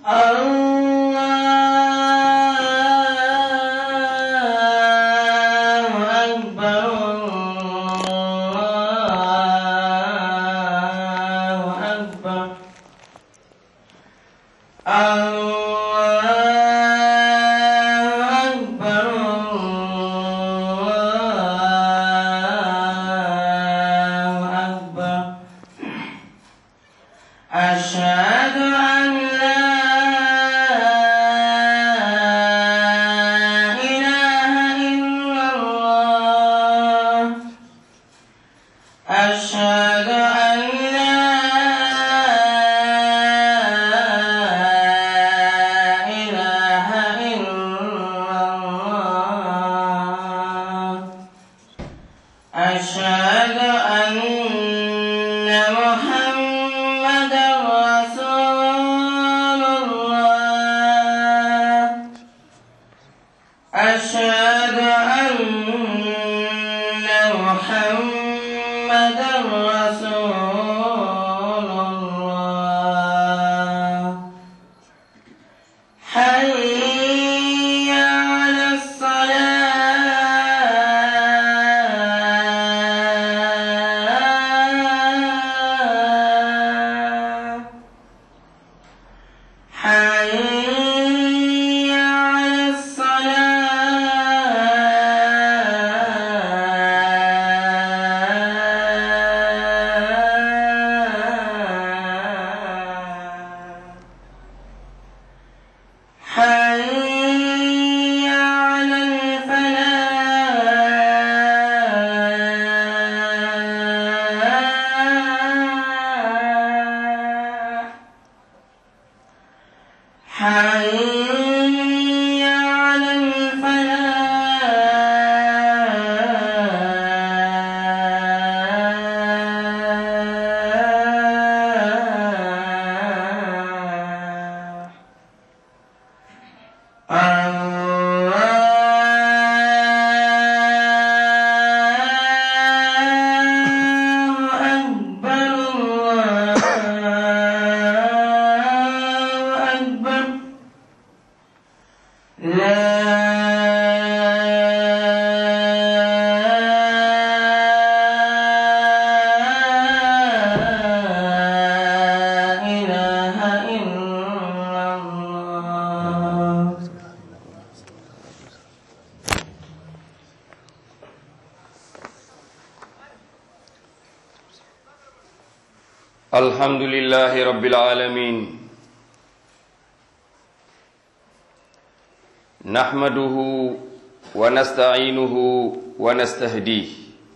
الله أكبر الله أكبر الله أكبر الله أكبر أشهد أن لا إله إلا الله أشهد أن لا إله إلا الله أشهد أن محمدا رسول الله أشهد أن محمدا رسول الله حي على الصلاة حي على الصلاة حي على الفلاح حي على الفلاح الله أكبر الله أكبر لا إله إلا الله الحمد لله رب العالمين نحمده ونستعينه ونستهديه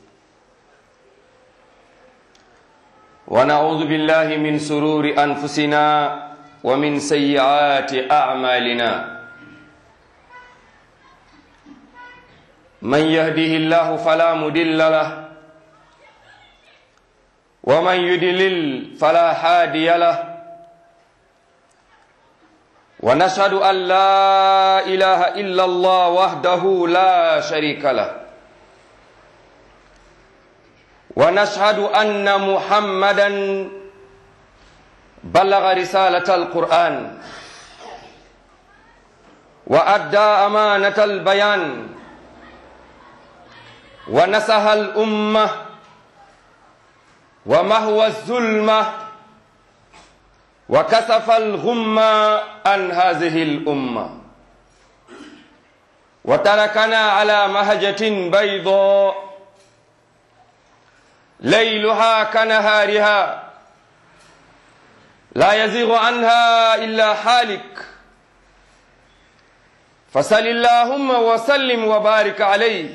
ونعوذ بالله من سرور أنفسنا ومن سيئات أعمالنا من يهده الله فلا مضل له ومن يدلل فلا هادي له ونشهد أن لا إله إلا الله وحده لا شريك له ونشهد أن محمدا بلغ رسالة القرآن وأدى أمانة البيان ونصح الأمة ومهوى الظلمة وكسف الغمة عن هذه الأمة وتركنا على مهجة بيضاء ليلها كنهارها لا يزيغ عنها إلا حالك فصل اللهم وسلم وبارك عليه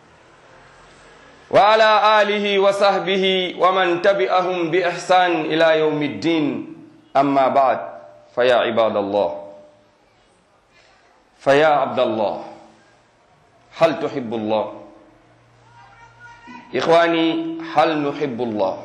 وعلى آله وصحبه ومن تبعهم بإحسان إلى يوم الدين أما بعد فيا عباد الله فيا عبد الله هل تحب الله إخواني هل نحب الله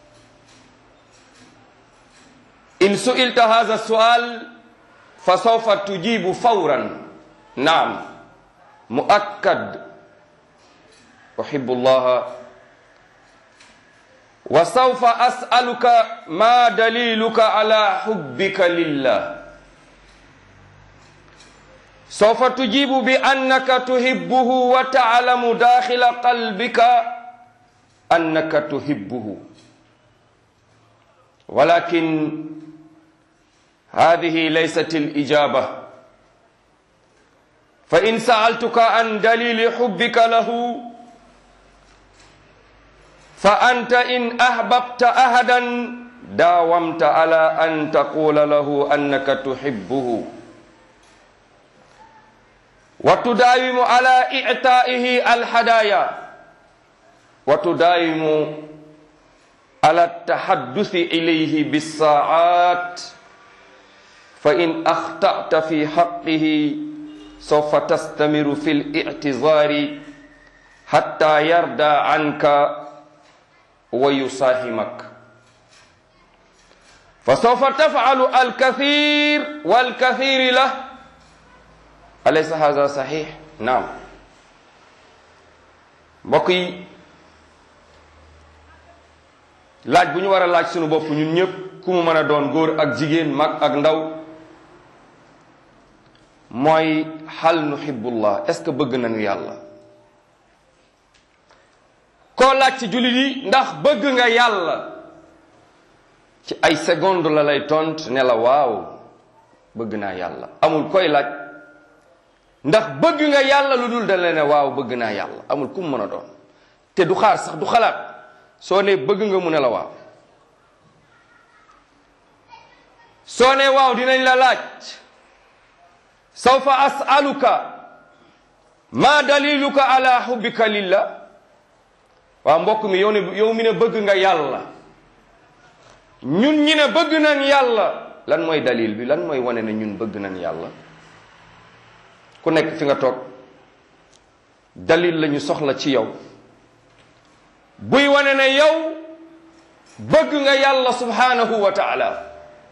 إن سئلت هذا السؤال فسوف تجيب فورا نعم مؤكد أحب الله وسوف أسألك ما دليلك على حبك لله sawfa tujibu bi annaka tuhibbuhu wa taalamu daxila qalbika annaka tuhibbuhu walakin hadihi laysat alijaba fa in saaltuka an dalili xubbika lahu fa anta in ahbabta ahadan daawamta ala an taqula lahu annaka tuhibbuhu wa tudaawimu ala ictaihi alhadaya wa tudaawimu ala tahaddusi ilayhi bissaat fa in axtata fi xaqihi sawfa tastamiru fi lictizaari hatta yarda anka wa yusaahimak fa sawfa tafcalu alkathir walkathiri lah alaysa hada saxiix naam mbokk yi laaj bu ñu war a laaj sunu bopp ñun ñëpp ku mu mën a doon góor ak jigéen mag ak ndaw mooy hal nuhibbullah est-ce que bëgg nañu yàlla koo laaj ci jullit yi ndax bëgg nga yàlla ci ay seconde la lay tont ne la waaw bëgg naa yàlla amul koy laaj ndax bëgg nga yàlla lu dul da la ne waaw bëgg naa yàlla amul ku mu mën a doon te du xaar sax du xalaat soo ne bëgg nga mu ne la waaw soo ne waaw dinañ la laaj sawfa as'aluka ma daliluka ala hubbika lillah waaw mbokk mi yow ne yow mi ne bëgg nga yàlla ñun ñi ne bëgg nañ yàlla lan mooy dalil bi lan mooy wane ne ñun bëgg nañ yàlla ku nekk fi nga toog dalil la ñu soxla ci yow buy wane ne yow bëgg nga yàlla subhanahu wa taala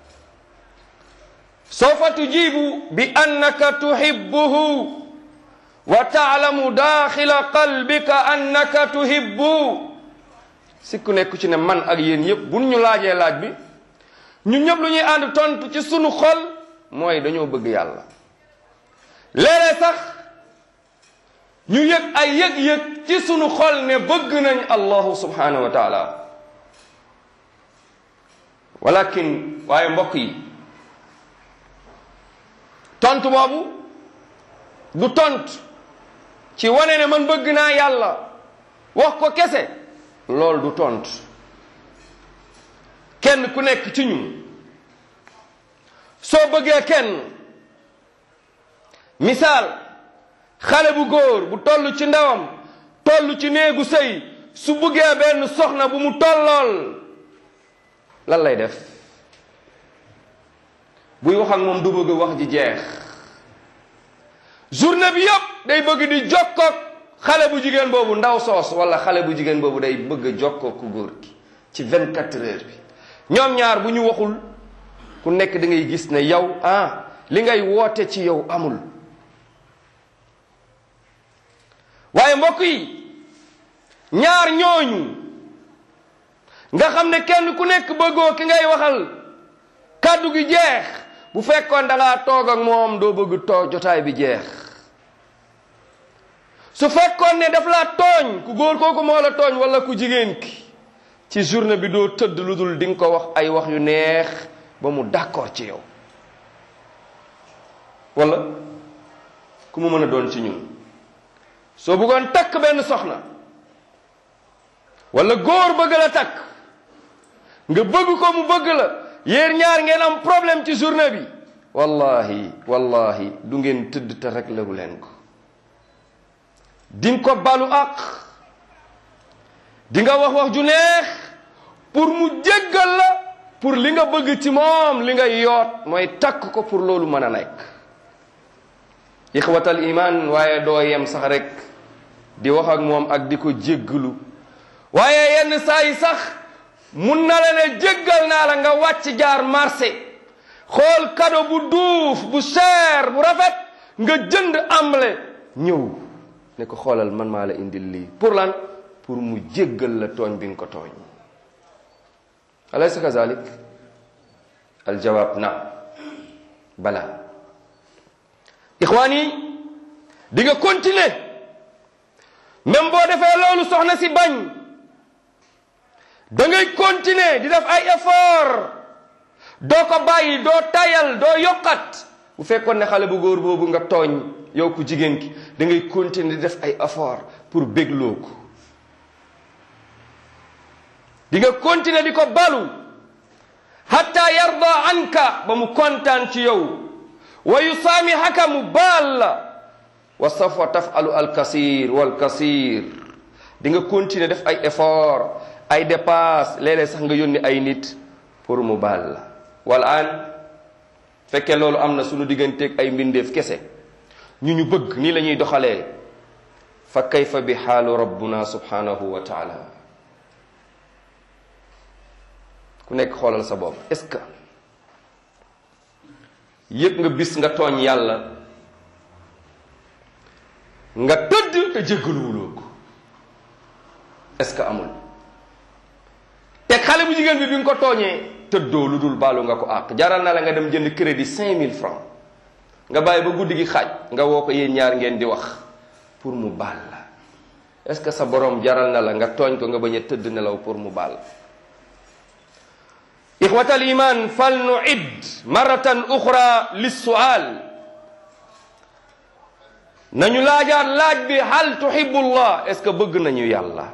sawfa tujibu bi annaka tuhibbuhu wa taalamu daaxila qalbika annaka tuhibbu sikku nekku ci ne man ak yéen yépp bu ñu laajee laaj bi ñun ñëpp lu ñuy ànd tontu ci sunu xol mooy dañoo bëgg yàlla léeg-léeg sax ñu yëg ay yëg-yëg ci sunu xol ne bëgg nañ allahu subhanahu wa taala walakin waaye mbokk yi tontu boobu du tontu ci wane ne man bëgg naa yàlla wax ko kese loolu du tontu kenn ku nekk ci ñun soo bëggee kenn misaal xale bu góor bu toll ci ndawam toll ci néegu sëy su bëggee benn soxna bu mu tollool lan lay def buy wax ak moom du bëgg wax ji jeex journée bi yëpp day bëgg di jokkoog xale bu jigéen boobu ndaw soos wala xale bu jigéen boobu day bëgg a jokkoog ku góor gi ci vingt quatre heures bi ñoom ñaar bu ñu waxul ku nekk da ngay gis ne yow ah li ngay woote ci yow amul waaye mbokk yi ñaar ñooñu nga xam ne kenn ku nekk bëggoo ki ngay waxal kàddu gi jeex bu fekkoon da ngaa toog ak moom doo bëgg too jotaay bi jeex su fekkoon ne daf laa tooñ ku góor kooku moo la tooñ wala ku jigéen ki ci journée bi doo tëdd lu dul di nga ko wax ay wax yu neex ba mu d'accord ci yow wala ku mu mën a doon ci ñun soo bëggoon takk benn soxna wala góor bëgg la takk nga bëgg ko mu bëgg la yéen ñaar ngeen am problème ci journée bi wallahi wallahi du ngeen tëdd te rek lewu leen ko di nga ko balu ak di nga wax wax ju neex pour mu jéggal la pour li nga bëgg ci moom li nga yoot mooy takk ko pour loolu mën a nekk ixwatal iman waaye doo yem sax rek di wax ak moom ak di ko jéggalu waaye yenn saa yi sax mun na la ne jéggal naa la nga wàcc jaar marché xool cadeau bu duuf bu cher bu rafet nga jënd amble ñëw ne ko xoolal man maa la indil lii pour lan pour mu jéggal la tooñ bi nga ko tooñ alaysa kazalik aljawaab na bala ixwaan yi di nga continuer même boo defee loolu soxna si bañ da ngay continuer di def ay effort doo ko bàyyi doo tayal doo yokkat bu fekkoon ne xale bu góor boobu nga tooñ yow ku jigéen ki da ngay continuer di def ay effort pour bégloo ko di nga continuer di ko balu hatta yarda anka ba mu kontaan ci yow wa yusaamihaka mu baal la wa safwa tafalu alkasir walkasir di nga continuer def ay effort ay dépasse léeg-léeg sax nga yónni ay nit pour mu baal la wal an fekkee loolu am na sunu digganteeg ay mbindeef kese ñu ñu bëgg nii la ñuy doxalee fa kayfa bi xaalu rabbuna subhanahu wa taala ku nekk xoolal sa bopp est-ce que yëg nga bis nga tooñ yàlla nga tëdd te jéggaluwuloo ko est-ce que amul te xale bu jigéen bi bi nga ko tooñee tëddoo lu dul baalu nga ko àq jaral na la nga dem jënd crédit cinq mille francs nga bàyyi ba guddi gi xaaj nga woo ko yéen ñaar ngeen di wax pour mu baal la est-ce que sa borom jaral na la nga tooñ ko nga bañ a tëdd nelaw pour mu baal ixwata al iman fal nuid maratan uxra lissual nañu laajaat laaj bi hal tuhibullah est-ce que bëgg nañu yàlla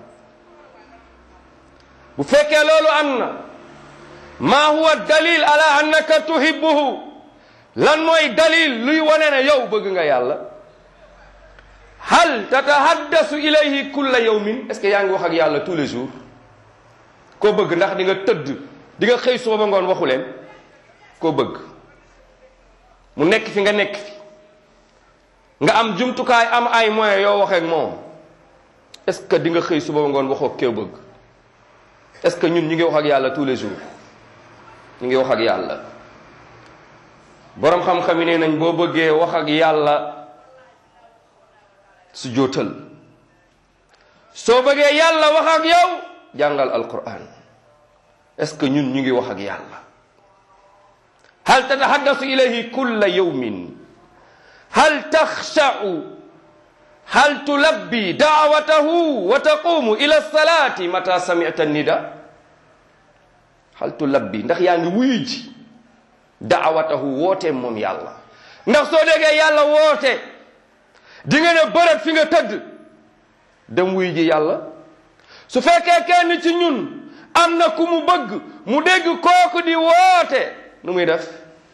bu fekkee loolu am na ma huwa dalil ala annaka tuhibbuhu lan mooy dalil luy wane ne yow bëgg nga yàlla hal tatahaddasu ilayhi kulla yawmin est-ce que yaa ngi wax ak yàlla tous les jours koo bëgg ndax di nga tëdd di nga xëy suba ba ngoon waxu leen koo bëgg mu nekk fi nga nekk fi nga am jumtukaay am ay moyens yoo waxee ak moom est-ce que di nga xëy suba ba ngoon waxoo koo bëgg est-ce que ñun ñu ngi wax ak yàlla tous les jours ñu ngi wax ak yàlla boroom xam-xam yi nee nañ boo bëggee wax ak yàlla su jootal soo bëggee yàlla wax ak yow jàngal alquran est-ce que ñun ñu ngi wax ak yàlla hal tatahaddasu ilayhi kulla yawmin hal taxsha'u hal tulabbi daawatahu wa taqumu ila salati mata sami'ta nida hal tulabbi ndax yaa ngi wuyu ji daawatahu woote moom yàlla ndax soo déggee yàlla woote di nga ne bërët fi nga tëdd dem wuyu ji yàlla su fekkee kenn ci ñun am na ku mu bëgg mu dégg kooku di woote nu muy def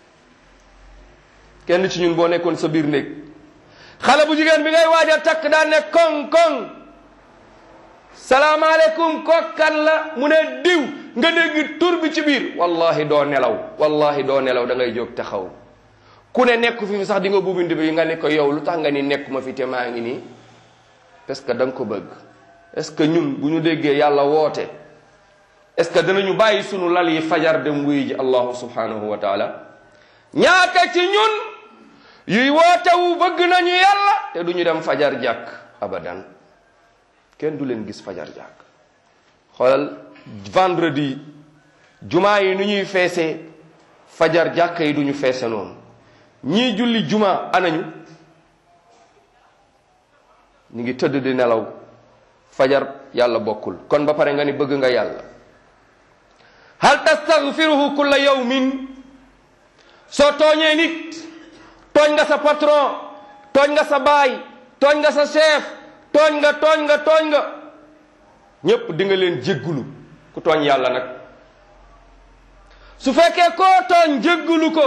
kenn ci ñun boo nekkoon sa biir néeg xale bu jigéen bi ngay waaj a takk daan ne koŋ koŋ salaamaaleykum kokkan la mu ne diw nga dégg tur bi ci biir wallahi doo nelaw wallahi doo nelaw da ngay jóg taxaw ku ne nekku fi sax di nga buubindi bi nga ne ko yow lu tax nga ni nekkuma fi te maa ngi nii parce que da nga ko bëgg est-ce que ñun bu ñu déggee yàlla woote est-ce que danañu bàyyi sunu lal yi fajar dem wuy ji allahu subhanahu wa taala ñaata ci ñun yuy wootewu bëgg nañu yàlla te du ñu dem fajar jàkk abadan kenn du leen gis fajar jàkk xoolal vendredi jumaa yi nu ñuy feesee fajar jàkk yi du ñu feese noonu ñii julli juma anañu ñu ngi tëdd di nelaw fajar yàlla bokkul kon ba pare nga ni bëgg nga yàlla hal tastaghfiruhu kulla yawmin soo tooñee nit tooñ nga sa patron tooñ nga sa baay tooñ nga sa chef tooñ nga tooñ nga tooñ nga ñépp di nga leen jéggulu ku tooñ yàlla nag su fekkee koo tooñ jéggulu ko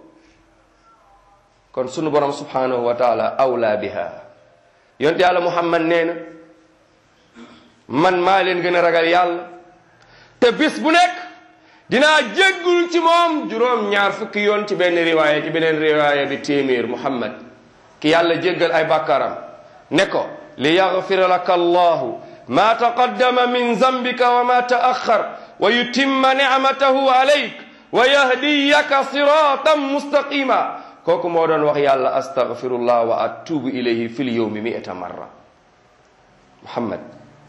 kon sunu borom subhanahu wa taala awla biha yonte yàlla muhammad nee na man maa leen gën a ragal yàlla te bis bu nekk dinaa jéggul ci moom juróom ñaar fukki yoon ci benn riwaaya ci beneen riwaaya bi téeméer muhammad ki yàlla jéggal ay bàkkaaram ne ko li yaxfira laka allahu ma taqaddama min zambika wa ma taaxar wa yutimma nicmatahu alayk wa yahdiyaka siratan mustaqima kooku moo doon wax yàlla astaghfirullah wa atubu ilayhi fil yawmi mi'ata marra muhammad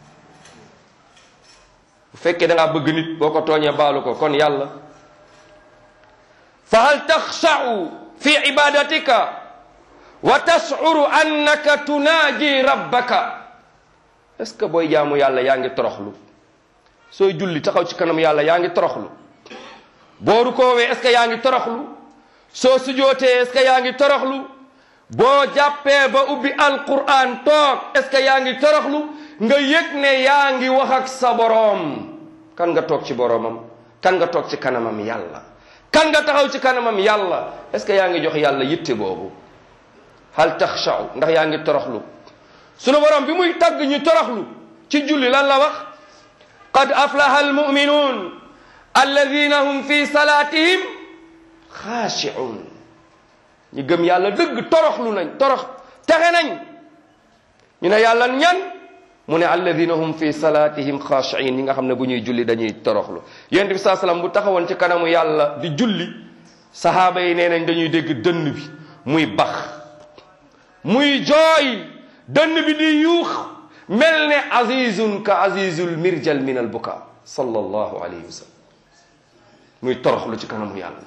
bu fekkee da ngaa bëgg nit boo ko tooñee baalu ko kon yàlla fa hal taxsha'u fi ibadatika wa tashcuru annaka tunaaji rabbaka est ce que booy jaamu yàlla yaa ngi toroxlu sooy julli taxaw ci kanam yàlla yaa ngi toroxlu boo rukoowee est ce que yaa ngi toroxlu soo sujootee est ce que yaa ngi toroxlu boo jàppee ba ubbi alquran toog est ce que yaa ngi toroxlu nga yëg ne yaa ngi wax ak sa boroom kan nga toog ci boroomam kan nga toog ci kanamam yàlla kan nga taxaw ci kanamam yàlla est ce que yaa ngi jox yàlla yitte boobu hal taxshaw ndax yaa ngi toroxlu sunu boroom bi muy tagg ñu toroxlu ci julli lan la wax qad aflaha almuminuun alladina hum fi salatihim xaashi'un ñi gëm yàlla dëgg toroxlu nañ torox texe nañ ñu ne yàlla ñan mu ne alladina hum fi salatihim xaashi'in ñi nga xam ne bu ñuy julli dañuy toroxlu yonent bi saa salaam bu taxawoon ci kanamu yàlla di julli sahaaba yi nee nañ dañuy dégg dënn bi muy bax muy jooy dënn bi di yuux mel ne azizun ka azizul mirjal min al buka sallallahu alayhi wa sallam muy toroxlu ci kanamu yàlla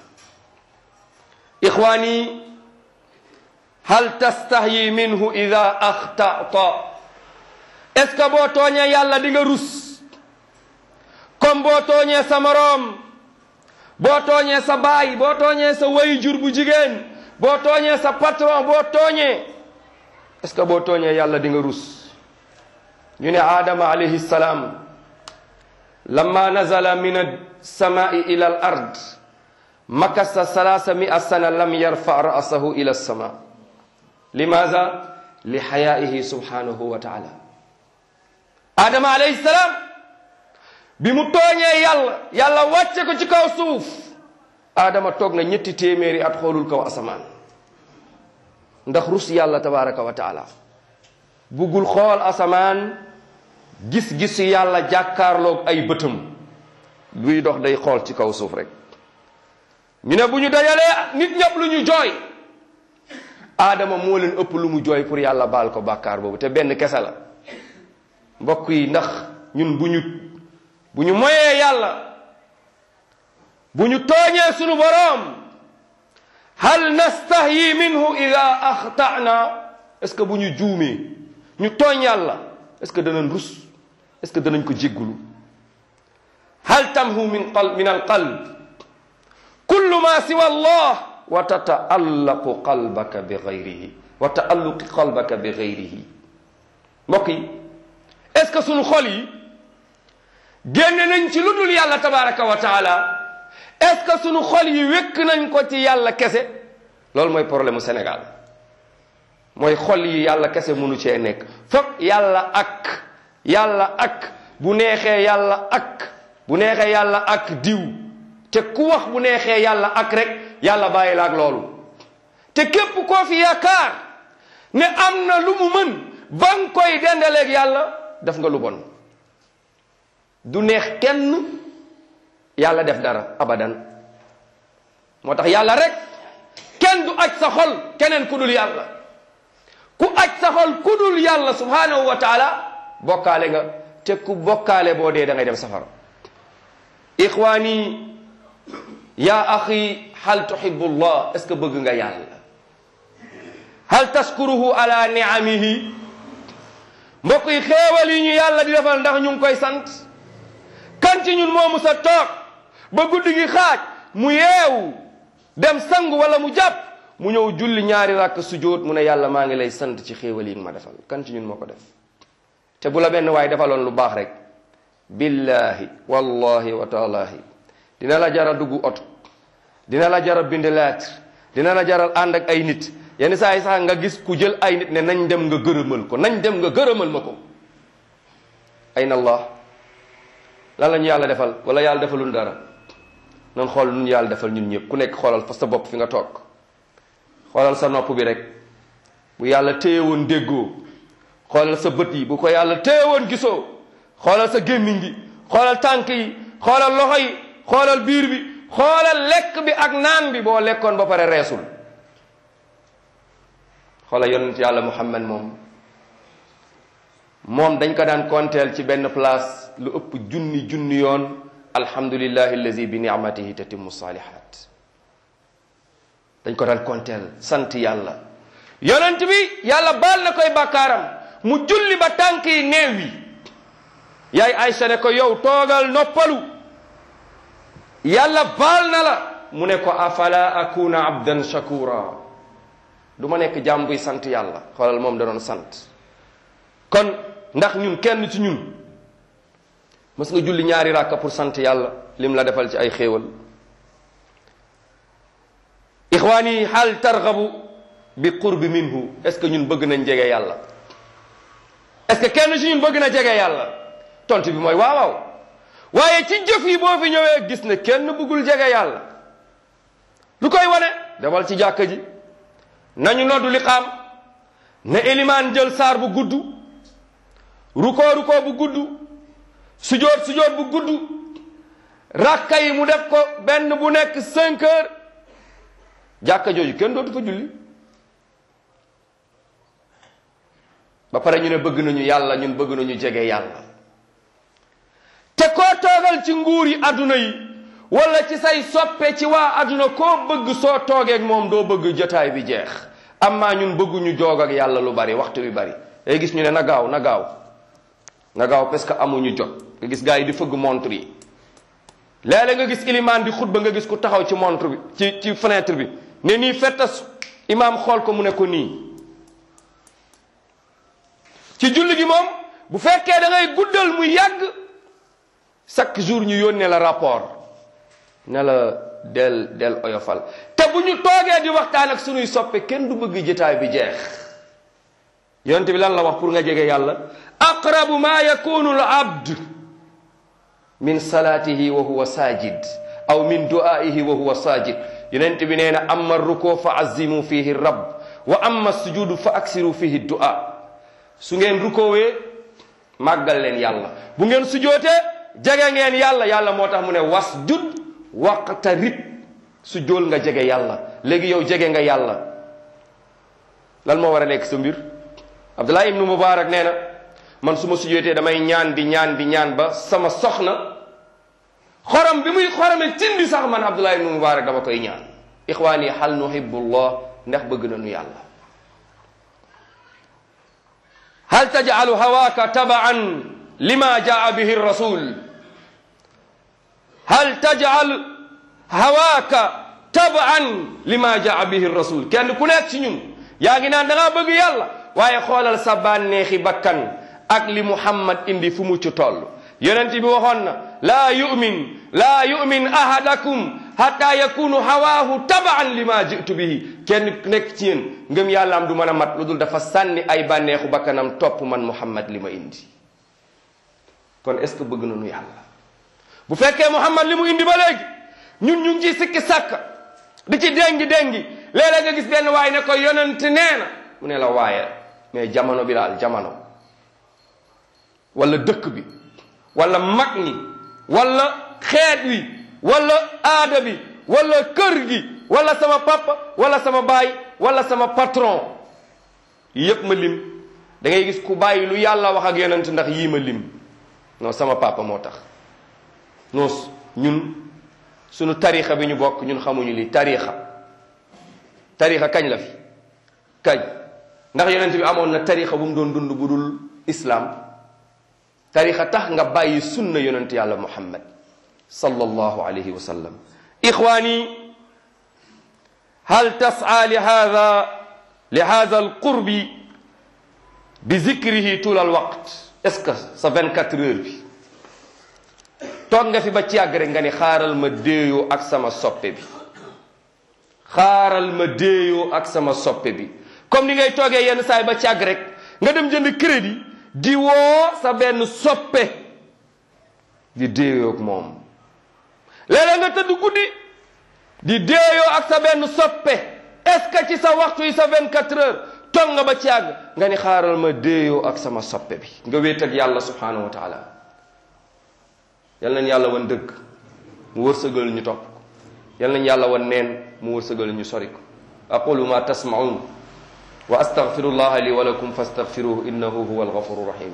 ixwaani hal tastahyi minhu ida axtata est ce que boo tooñee yàlla di nga rus comme boo tooñee sa moroom boo tooñee sa baay boo tooñee sa wayjur bu jigéen boo tooñee sa patron boo tooñee est ce que boo tooñee yàlla di nga rus ñu ne aadama alayhi salaam lamma nazala min alsamai ila al ard makasa salaasa mia sana lam yarfa ra'sahu ila alsama limaza li xayaihi subhanahu wa taala adama alayhi salaam bi mu tooñee yàlla yàlla wàcce ko ci kaw suuf adama toog na ñetti téeméeri at xoolul kaw asamaan ndax rus yàlla tabaraka wa taala buggul xool asamaan gis-gisu yàlla jàkkaarloog ay bëtam luy dox day xool ci kaw suuf rek ñu ne bu ñu dajalee nit ñëpp lu ñu jooy aadama moo leen ëpp lu mu jooy pour yàlla baal ko bàkkaar boobu te benn kese la mbokk yi ndax ñun bu ñu bu ñu moyee yàlla bu ñu tooñee sunu boroom hal nastahyi minhu ida axtana est-ce que bu ñu juumee ñu tooñ yàlla est-ce que danañ rus est-ce que danañ ko jéggulu hal tamhu min qal min alqalb kullu ma siwa allah wa tataallaqu qalbaka bi gayrihi wa taalluqi qalbaka bi gayrihi mbokk yi est-ce que sunu xol yi génne nañ ci lu dul yàlla tabaraka wa taala est-ce que sunu xol yi wékk nañ ko ci yàlla kese loolu mooy problème mu Sénégal mooy xol yi yàlla kese mënu cee nekk foog yàlla ak yàlla ak bu neexee yàlla ak bu neexee yàlla ak diw te ku wax bu neexee yàlla ak rek yàlla bàyyi la ak loolu te képp koo fi yaakaar ne am na lu mu mën ba nga koy dendaleeg yàlla def nga lu bon du neex kenn yàlla def dara abadan moo tax yàlla rek kenn du aj sa xol keneen ku dul yàlla ku aj sa xol ku dul yàlla subhanahu wa taala bokkaale nga te ku bokkaale boo dee da ngay dem safara ixwaani ya axi hal tuhibu llah est ce que bëgg nga yàlla hal tashkuruhu ala niamihi mbokk yi xéewal yi ñu yàlla di defal ndax ñu ngi koy sant kan ci ñun moomu sa toog ba guddi gi xaaj mu yeewu dem sangu wala mu jàpp mu ñëw julli ñaari rakk sujjóot mu ne yàlla maa ngi lay sant ci xéewal yi nga ma defal kan ci ñun moo ko def te bu la benn waay defaloon lu baax rek billahi wallahi wa taalahi dina la jara dugg oto dina la jara bind lettre dina la jaral ànd ak ay nit yenn saa yi sax nga gis ku jël ay nit ne nañ dem nga gërëmal ko nañ dem nga gërëmal ma ko ayna allah lan la ñu yàlla defal wala yàlla defalul dara nan xool nun yàlla defal ñun ñëpp ku nekk xoolal fa sa bopp fi nga toog xoolal sa nopp bi rek bu yàlla téye woon déggoo xoolal sa bët yi bu ko yàlla téye woon gisoo xoolal sa gémmiñ gi xoolal tànk yi xoolal loxo yi xoolal biir bi xoolal lekk bi ak naan bi boo lekkoon ba pare reesul xoolal yonent yàlla muhammad moom moom dañ ko daan konteel ci benn place lu ëpp junni junni yoon alhamdulillahi allazi bi ni'matihi tatimmu salihat dañ ko daan konteel sant yàlla yonent bi yàlla baal na koy bàkkaaram mu julli ba tànk yi neew yi yaay Aysa ne ko yow toogal noppalu yàlla baal na la mu ne ko afala akuna abdan shakura du ma nekk jaam buy sant yàlla xoolal moom da doon sant kon ndax ñun kenn ci ñun mës nga julli ñaari ràkka pour sant yàlla lim la defal ci ay xéewal ixwaani hal targabu bi qurbi minhu est ce que ñun bëgg nañ jege yàlla est ce que kenn ci ñun bëgg na jege yàlla tontu bi mooy waaw waaw waaye ci jëf yi boo fi ñëwee gis ne kenn bëggul jege yàlla lu koy wane demal ci jàkka ji nañu noddu li xaam ne élimaan jël saar bu gudd rukoo rukoo bu gudd sujoot sujoot bu gudd rakka yi mu def ko benn bu nekk cinq heures jàkka jooju kenn dootu fa julli ba pare ñu ne bëgg nañu yàlla ñun bëgg nañu jege yàlla te koo toogal ci nguur yi adduna yi wala ci say soppe ci waa adduna koo bëgg soo toogeeg moom doo bëgg jotaay bi jeex amma ñun bëgguñu joog ak yàlla lu bari waxtu bi bari day gis ñu ne na gaaw na gaaw na gaaw parce que amuñu jot nga gis gars yi di fëgg montre yi léeg-léeg nga gis ilimaan di xutba nga gis ku taxaw ci montre bi ci ci fenêtre bi ne nii fettas imaam xool ko mu ne ko nii ci julli gi moom bu fekkee da ngay guddal mu yàgg chaque jour ñu yónnee la rapport ne la del del oyofal te bu ñu toogee di waxtaan ak sunuy soppe kenn du bëgg jotaay bi jeex yonent bi lan la wax pour nga jege yàlla aqrabu ma yakunu al abd min salaatihi wa huwa sajid aw min du'aihi wa huwa sajid yonent bi nee na amma ruko fa azimu fihi rabb wa amma sujudu fa aksiru fihi du'a su ngeen rukoowee màggal leen yàlla bu ngeen sujootee jege ngeen yàlla yàlla moo tax mu ne wasjud waqtarib su jool nga jege yàlla léegi yow jege nga yàlla lan moo war a nekk sa mbir abdullah ibnu mubarak nee na man su ma sujootee damay ñaan di ñaan di ñaan ba sama soxna xorom bi muy xorome tindi sax man abdullah ibnu mubarak dama koy ñaan ixwaani hal nuhibbullah ndax bëgg nañu yàlla hal tajcalu hawaaka tabaan lima jaa bihi rasul hal tajcal hawaaka tabaan lima jaa bihi rasul kenn ku nekk ci ñun yaa ngi naan da ngaa bëgg yàlla waaye xoolal sa bànneexi bakkan ak li muhammad indi fu mu ci toll yonent bi waxoon na laa yumin laa yumin ahadakum hatta yakunu hawaahu tabaan lima jitu bihi kenn nekk ci yéen ngëm yàlla am du mën a mat lu dul dafa sànni ay bànneexu bakkanam topp man muhammad li ma indi kon est ce que bëgg nañu yàlla bu fekkee muhammad li mu indi ba léegi ñun ñu ngi ciy sikki sàkk di ci déngi déngi léeg-léeg nga gis benn waay ne ko yonent nee na mu ne la waaye mais jamono bi daal jamono wala dëkk bi wala mag ñi wala xeet wi wala aada bi wala kër gi wala sama papa wala sama baay wala sama patron yépp ma lim da ngay gis ku bàyyi lu yàlla wax ak yonent ndax yii ma lim non sama papa moo tax non ñun sunu tarixa bi ñu bokk ñun xamuñu li tarixa tarixa kañ la fi kañ ndax yonent bi amoon na tarixa bu mu doon dund bu dul islam tarixa tax nga bàyyi sunna yonent yàlla muhammad sallallahu alayhi wa sallam ixwaani hal tas'a li hada li hada alqurbi bi zikrihi tul alwaqt est ce que sa 24 heures bi toog nga fi ba ci yàgg rek nga ni xaaral ma déeyoo ak sama soppe bi xaaral ma déeyoo ak sama soppe bi comme ni ngay toogee yenn saay ba ci yàgg rek nga dem jënd crédit di woo sa benn soppe di déeyoo ak moom léeg-léeg nga tëdd guddi di déeyoo ak sa benn soppe est-ce que ci sa waxtu yi sa 24 heures toog nga ba ci yàgg nga ni xaaral ma déeyoo ak sama soppe bi nga wéet ak yàlla subhanahu wa taala yal nañ yàlla wan dëgg mu wërsëgal ñu topp ko yal nañ yàlla wan neen mu wërsëgal ñu sori ko aqulu ma tasmaun wa astaghfirullaha li wa lakum fastaghfiruhu innahu huwa alghafuru rahim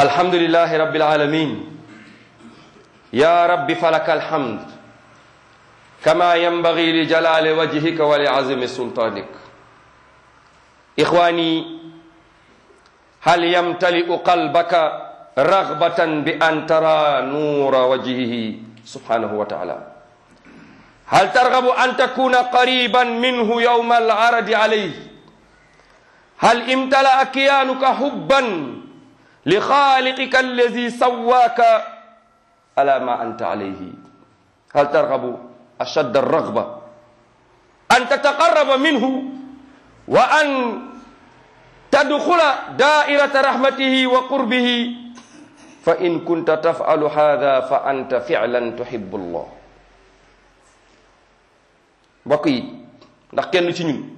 الحمد لله رب العالمين يا رب فلك الحمد كما ينبغي لجلال وجهك ولعظم سلطانك إخواني هل يمتلئ قلبك رغبة بأن ترى نور وجهه سبحانه وتعالى هل ترغب أن تكون قريبا منه يوم العرض عليه هل امتلأ كيانك حبا لخالقك الذي سواك على ما أنت عليه هل ترغب أشد الرغبة أن تتقرب منه وأن تدخل دائرة رحمته وقربه فإن كنت تفعل هذا فأنت فعلا تحب الله mbokk yi ndax kenn ci ñun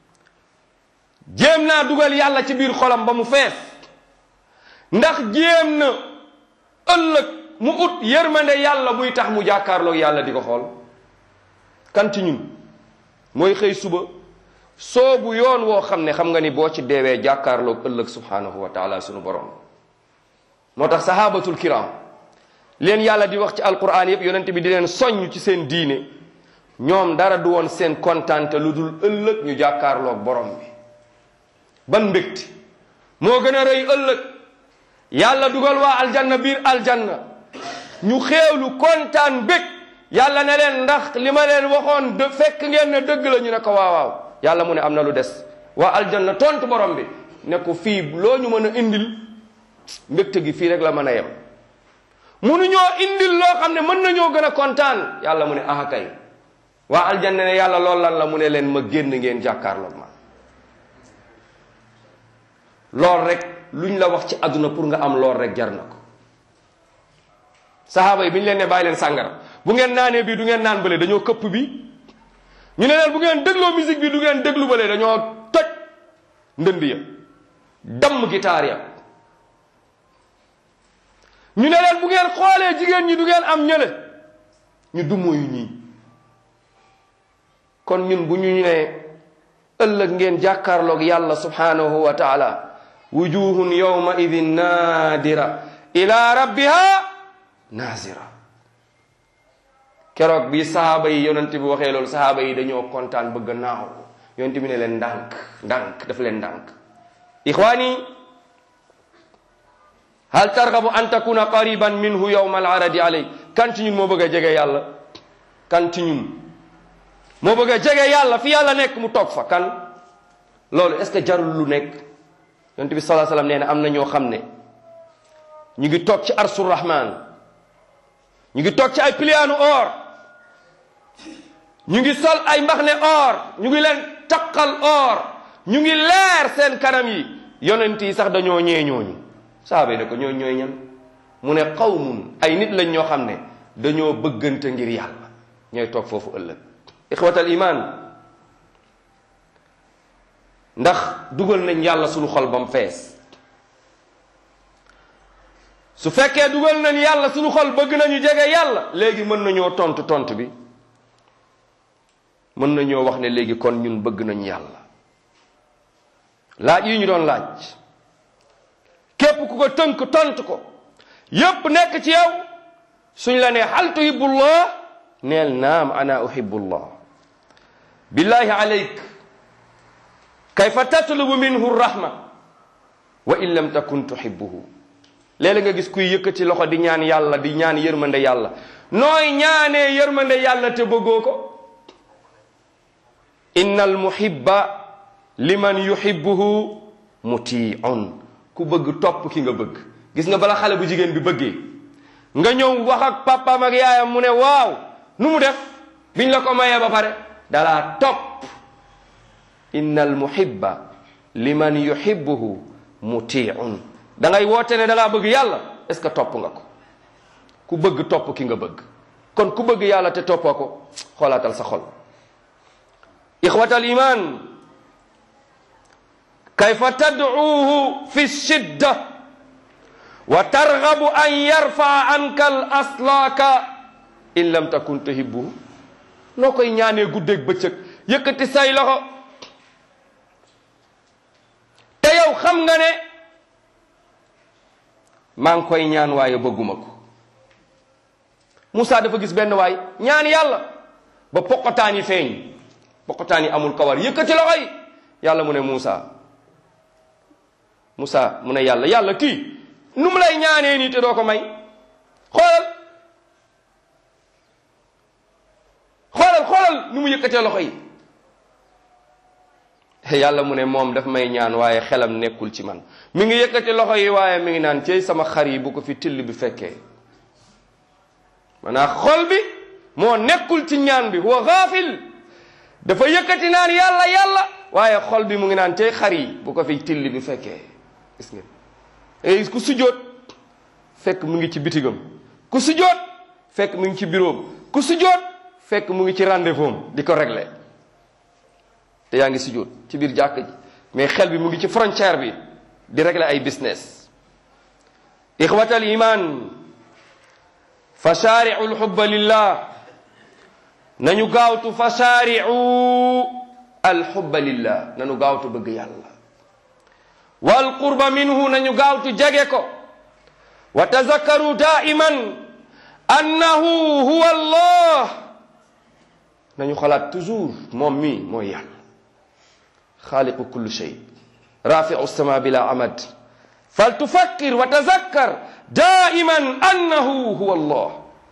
jéem naa dugal yàlla ci biir xolam ba mu fees ndax jéem na ëllëg mu ut yërmande yàlla buy tax mu jàkkaarloog yàlla di ko xool kan ci ñun mooy xëy suba soobu yoon woo xam ne xam nga ni boo ci deewee jàkkaarloog ëllëg subhanahu wa taala sunu borom moo tax sahabatul kiram leen yàlla di wax ci alquran yëpp yonent bi di leen soññ ci seen diine ñoom dara du woon seen kontante lu dul ëllëg ñu jàkkaarloog borom bi ban mbégte moo gën a rëy ëllëg yàlla dugal waa aljanna biir aljanna ñu xéewlu kontaan bég yàlla ne leen ndax li ma leen waxoon de fekk ngeen ne dëgg la ñu ne ko waaw waaw yàlla mu ne am na lu des waa aljanna tontu borom bi ne ko fii loo ñu mën a indil mbégte gi fii rek la mën a yem munuñoo indil loo xam ne mën nañoo gën a kontaan yàlla mu ne aha kay waa aljanna ne yàlla lool lan la mu ne leen ma génn ngeen jàkkaarloog ma lool rek luñ la wax ci àdduna pour nga am lool rek jar na ko sahaaba yi bi ñu leen ne bàyyi leen sàngara bu ngeen naanee bii du ngeen naan bële dañoo këpp bi ñu ne leen bu ngeen dégloo musique bi du ngeen déglu bële dañoo toj ndënd ya damm gitaar ya ñu ne leen bu ngeen xoolee jigéen ñi du ngeen am ñële ñu dumóoyu ñii kon ñun bu ñu ne ëllëg ngeen jàkkaarloog yàlla subhanahu wa taala wujuhun yawma idin naadira ila rabbiha naazira keroog bi sahaaba yi yonent bi waxee loolu sahaaba yi dañoo kontaan bëgg a naaw yonent bi ne leen ndànk ndànk daf leen ndànk ixwaani hal targabu an takuna qariban minhu yawma alaradi alay kan ci ñun moo bëgg a jege yàlla kan ci ñun moo bëgg a jege yàlla fi yàlla nekk mu toog fa kan loolu est ce que jarul lu nekk yonent bi salaa sallam nee na am na ñoo xam ne ñu ngi toog ci arsu rahman ñu ngi toog ci ay piliyaanu or ñu ngi sol ay mbaxne or ñu ngi leen taqal or ñu ngi leer seen kanam yi yonent yi sax dañoo ñee ñooñu saaba yi ne ko ñooy ñooy ñan mu ne qawmun ay nit lañ ñoo xam ne dañoo bëggante ngir yàlla ñooy toog foofu ëllëg ixwatal iman ndax dugal nañ yàlla suñu xol bam fees su fekkee dugal nañ yàlla suñu xol bëgg nañu jege yàlla léegi mën nañoo tontu tontu bi mën nañoo wax ne léegi kon ñun bëgg nañ yàlla laaj yi ñu doon laaj képp ku ko tënk tontu ko yépp nekk ci yow suñ la nee hal tuhibbullah neel naam ana uhibbullah billahi alayk kayfa tatlubu minhu rahma wa in lam takun tuhibbuhu léeg-léeg nga gis kuy yëkkati loxo di ñaan yàlla di ñaan yërmande yàlla nooy ñaanee yërmande yàlla te bëggoo ko inna al muhibba liman yuhibbuhu mutiun ku bëgg topp ki nga bëgg gis nga bala xale bu jigéen bi bëggee nga ñëw wax ak papaam ak yaayam mu ne waaw nu mu def biñ la ko mayee ba pare dalaa topp inna al muhibba liman yuhibbuhu mutiun da ngay woote ne dalaa bëgg yàlla est ce que topp nga ko ku bëgg topp ki nga bëgg kon ku bëgg yàlla te toppoo ko xoolaatal sa xol ixwatal iman kayfa tad'uuhu fi shidda wa targhabu an yarfaa anka al aslaaka in lam takun tuhibbuhu noo koy ñaanee guddeeg bëccëg yëkkati say loxo te yow xam nga ne maa ngi koy ñaan waaye bëgguma ko Moussa dafa gis benn waay ñaan yàlla ba poqotaan yi feeñ poqotaan yi amul kawar yëkkati loxo yi yàlla mu ne Moussa Moussa mu ne yàlla yàlla kii nu mu lay ñaanee nii te doo ko may xoolal xoolal xoolal nu mu yëkkatee loxo yi yàlla mu ne moom daf may ñaan waaye xelam nekkul ci man mi ngi yëkkati loxo yi waaye mi ngi naan cey sama xar yi bu ko fi till bi fekkee maanaam xol bi moo nekkul ci ñaan bi huwa gaafil dafa yëkkati naan yàlla yàlla waaye xol bi mu ngi naan cey xar yi bu ko fi till bi fekkee gis ngeen et ku sujjóot fekk mu ngi ci bitigam ku sujjóot fekk mu ngi ci bureau ku sujjóot fekk mu ngi ci rendez-vous di ko régler te yaa ngi sujjóot ci biir jàkk ji mais xel bi mu ngi ci frontière bi di régler ay business ixwatal iman fa shaari'u alxubba lillah nañu gaawtu fa shaari'u alxubba lillah nañu gaawtu bëgg yàlla wal qurba minhu nañu gaawtu jege ko wa tazakkaru daiman annahu huwa allah nañu xalaat toujours moom mi mooy yàlla xaaliqu kulli shay rafiu sama bila amad fal tufakkir wa tazakkar daiman annahu huwa allah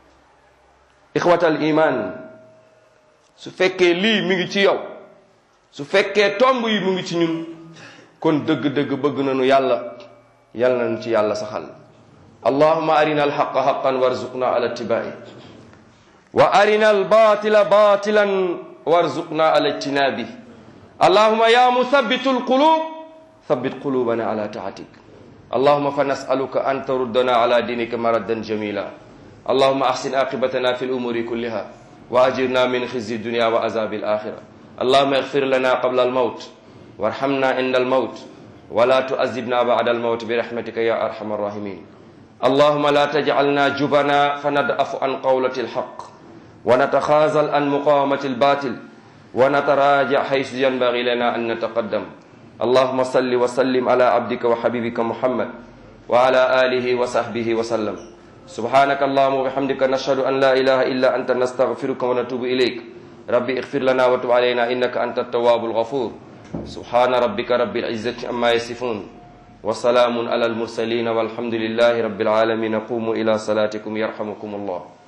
ixwata al iman su fekkee lii mi ngi ci yow su fekkee tomb yi mu ngi ci ñun kon dëgg-dëgg bëgg nañu yàlla yàlla nañu ci yàlla saxal allahuma arina alxaqa xaqan warzuqna ala ittibai wa arina albatila batilan warzuqna ala ijtinabi allahuma ya muthabitu alqulub thabbit qulubana ala taatik اللهم فنسألك أن تردنا على دينك مردا جميلا اللهم أحسن عاقبتنا في الأمور كلها وأجرنا من خزي الدنيا وعذاب الآخرة اللهم اغفر لنا قبل الموت وارحمنا عند الموت ولا تؤذبنا بعد الموت برحمتك يا أرحم الراحمين اللهم لا تجعلنا جبنا فندأف عن قولة الحق ونتخاذل عن مقاومة الباطل ونتراجع حيث ينبغي لنا أن نتقدم اللهم صل وسلم على عبدك وحبيبك محمد وعلى آله وصحبه وسلم سبحانك اللهم وبحمدك نشهد أن لا إله إلا أنت نستغفرك ونتوب إليك ربي اغفر لنا وتب علينا إنك أنت التواب الغفور سبحان ربك رب العزة عما يصفون وسلام على المرسلين والحمد لله رب العالمين قوموا إلى صلاتكم يرحمكم الله